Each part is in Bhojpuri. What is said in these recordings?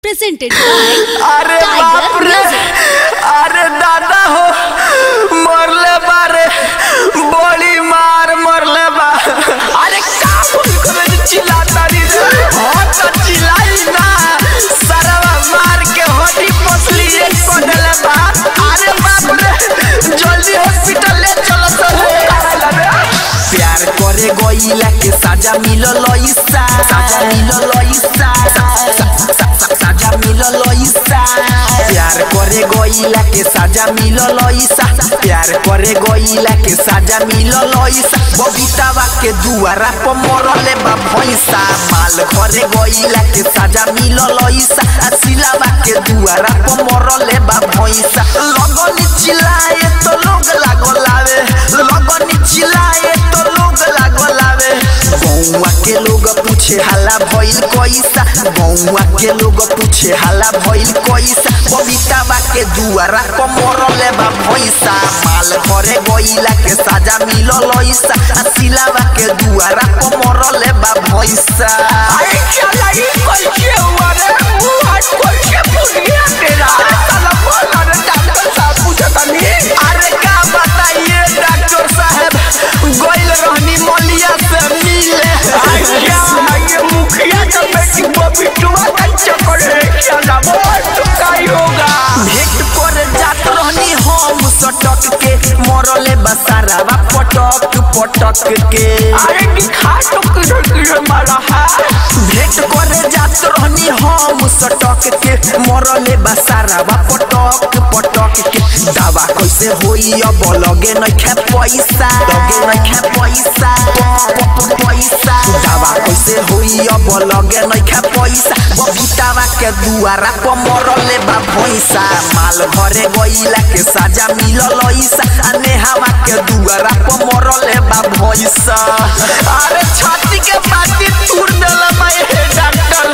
presented by अरे Tiger बाप रे Music. अरे दादा हो मरले बारे बड़ी मार मरले बा अरे का बोल करे चिल्लाता री हाँ तो चिल्लाई ना सरवा मार के हड्डी पसली एक को देले बा अरे बाप रे जल्दी हॉस्पिटल ले चलो तो प्यार करे गईला के साजा मिलल ईसा साजा मिलल ईसा साजा मिलल ईसा प्यार करे गईला के साजा मिलल ईसा प्यार करे गईला के साजा मिलल ईसा बबीतावा के दुआरा पर मरले बा भैंसा माल करे गईला के साजा मिलल ईसा आ सिलावा के दुआरा पर मरले बा भैंसा लगनी चिल्लाए तो लोग लागलावे लगनी चिल्लाए तो लोग लागलावे गौवा के लोग पूछे हाला भइल कैसा गौवा के लोग पूछे हाला भइल कैसा बबीतावा के दुआरा पर मरले बा भैंसा माल करे गईला के साजा मिलल ऐसा आ सिलावा के दुआरा पर मरले बा भैंसा अरे चला ई कैसे हुआ रे वो आज कैसे बुनिया तेरा साला बोल रे डॉक्टर साहब पूछता नहीं अरे का बताइए डॉक्टर साहब गोइल रहनी मलिया से मिले अच्छा ये मुखिया का बेटी बबीटुआ का चक्कर है क्या ना बोल तो काई होगा भेंट कर जात रहनी हम सटक के मरले बसारावा पटक पटक के अरे दिखा तो किधर किधर मारा है भेंट करे जात रहनी हम सटक के मरले बसारावा पटक पटक के दावा कैसे होई अब लगे नइखे पैसा लगे नइखे पैसा पैसा दावा कैसे होई अब लगे नइखे पैसा बबीतावा के दुआरा पर मरले बा भैंसा माल घरे गईला के साजा मिलल ऐसा आ नेहावा के दुआरा पर मरले बा भैंसा अरे छाती के बाती तूर देला बा हे डॉक्टर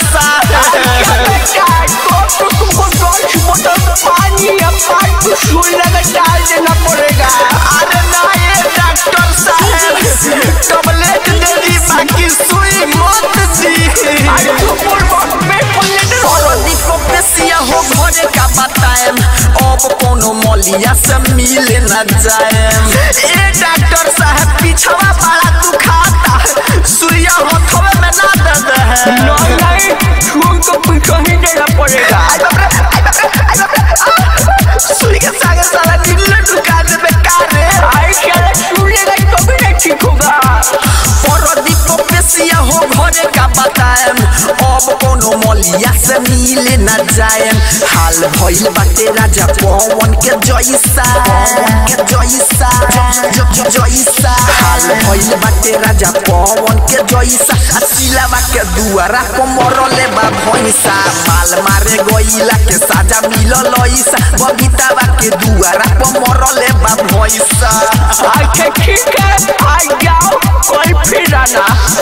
साहब तुमको दस बोतल पानी या पाइप सुई लगा डाल देना पड़ेगा अरे ना ये डॉक्टर साहब टैबलेट दे दी बाकी सुई मत दी अरे तो बोल बात में बोले और दीपो पेसिया हो घरे का बताएम अब कोनो मलिया से मिले न जाएम ए डॉक्टर साहब पिछवा बड़ा तू खाता सुइया होठवे में ना दे दे नहीं नहीं सुई तो पीछे ही देना पड़ेगा आई बाप रे आई बाप रे आई बाप रे आ! सुई के सागे साला नीले ढुका दे बेकार रे आई साला सुनेगा तो भी नहीं ठीक होगा परदीप पेसिया हो घरे का बताएम अब कोनो मलिया से मिले न जाएम हाल भइल बाटे राजा पवन के जैसा पवन के जैसा ज- ज- जैसा हाल भइल बाटे राजा पवन के जैसा आ सिलावा के दुआरा पर मरले बा भैंसा माल मारे गईला के साजा मिलल ऐसा बबीतावा के दुआरा पर मरले बा भैंसा अच्छा ठीक है आ जाओ कल फिर आना